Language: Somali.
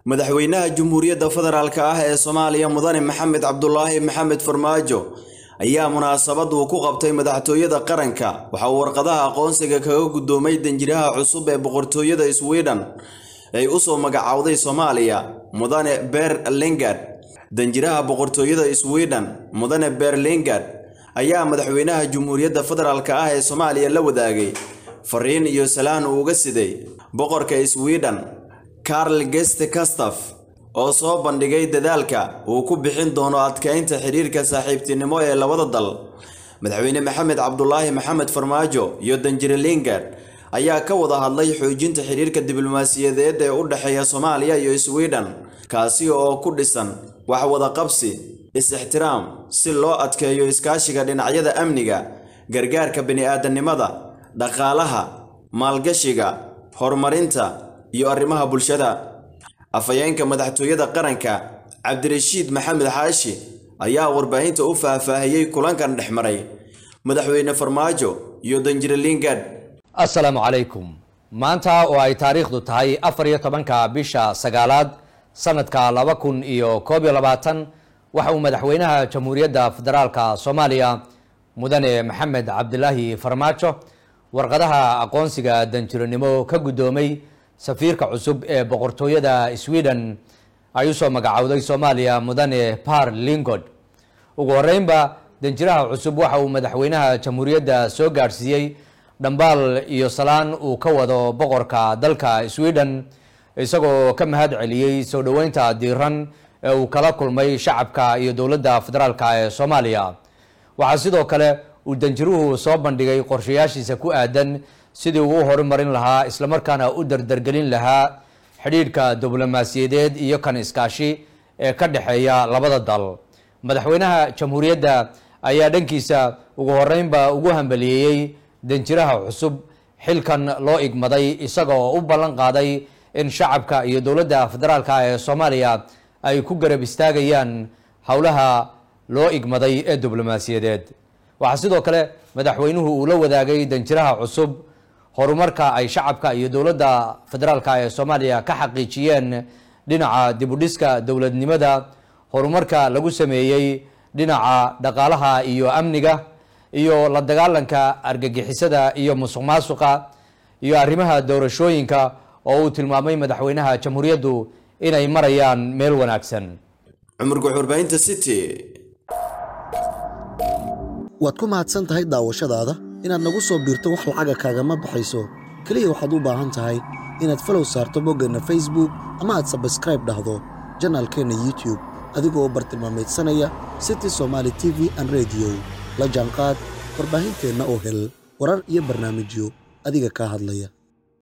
madaxweynaha jamhuuriyadda federaalk ah ee soomaaliya mudane maxamed cabdulaahi maxamed farmaajo ayaa munaasabad uu ku qabtay madaxtooyada qaranka waxa uu warqadaha aqoonsiga kaga guddoomay danjiraha cusub ee boqortooyada sweden ay u soo magacowday soomaaliya mudane ber lingard danjiraha boqortooyada sweden mudane ber lingard ayaa madaxweynaha jamhuuriyadda federaalk ah ee soomaaliya la wadaagay fariin iyo salaan uu uga siday boqorka sweden karl geste kastaf oo soo bandhigay dadaalka uu ku bixin doono adkeynta xidhiirka saaxiibtinimo ee labada dal madaxweyne maxamed cabdulaahi maxamed farmaajo iyo danjire lingard ayaa ka wada hadlay xoojinta xidhiirka diblomaasiyadeed ee u dhexeeya soomaaliya iyo sweden kaasi oo ku dhisan wax wada qabsi is-ixtiraam si loo adkeeyo iskaashiga dhinacyada amniga gargaarka bini'aadanimada dhaqaalaha maalgashiga horumarinta iyo arrimaha bulshada afhayeenka madaxtooyada qaranka cabdirashiid maxamed xaashi ayaa warbaahinta u faahfaahiyey kulankan dhex maray madaxweyne farmaajo iyo danjire lingard assalaamu calaykum maanta oo ay taariikhdu tahay afar iyo tobanka bisha sagaalaad sanadka laba kun iyo koob iyo labaatan waxa uu madaxweynaha jamhuuriyadda federaalka soomaaliya mudane maxamed cabdilaahi farmaajo warqadaha aqoonsiga danjiranimo ka guddoomay safiirka cusub ee boqortooyada sweden ay usoo magacowday soomaaliya mudane par lingod ugu horeynba danjiraha cusub waxa uu madaxweynaha jamhuuriyadda soo gaadhsiiyey dhambaal iyo salaan uu ka wado boqorka dalka sweden isagoo ka mahad celiyey soo dhoweynta diiran ee uu kala kulmay shacabka iyo dowladda federaalka ee soomaaliya waxaa sidoo kale uu danjiruhu soo bandhigay qorshayaashiisa ku aadan sidii uu u horumarin lahaa islamarkaana u dardargelin lahaa xidhiidhka diblomaasiyadeed iyo kan iskaashi ee ka dhexeeya labada dal madaxweynaha jamhuuriyadda ayaa dhankiisa ugu horeynba ugu hambaliyeeyey danjiraha cusub xilkan loo igmaday isaga oo u ballan qaaday in shacabka iyo dowladda federaalka ee soomaaliya ay ku garab istaagayaan howlaha loo igmaday ee diblomaasiyadeed waxaa sidoo kale madaxweynuhu uu la wadaagay danjiraha cusub horumarka ay shacabka iyo dowladda federaalka ee soomaaliya ka xaqiijiyeen dhinaca dibudhiska dowladnimada horumarka lagu sameeyey dhinaca dhaqaalaha iyo amniga iyo la dagaalanka argagixisada iyo musuq maasuqa iyo arrimaha doorashooyinka oo uu tilmaamay madaxweynaha jamhuuriyaddu inay marayaan meel wanaagsan cumar guux warbaahinta city waad ku mahadsan tahay daawashadaada inaad nagu soo biirto wax lacaga kaagama baxayso keliya waxaad u baahan tahay inaad falow saarto boggeenna facebook ama aad sabskraib dhahdo janaalkeenna youtube adigoo bartilmaameedsanaya city somaali t v an rediyo la jaanqaad warbaahinteenna oo hel warar iyo barnaamijyo adiga kaa hadlaya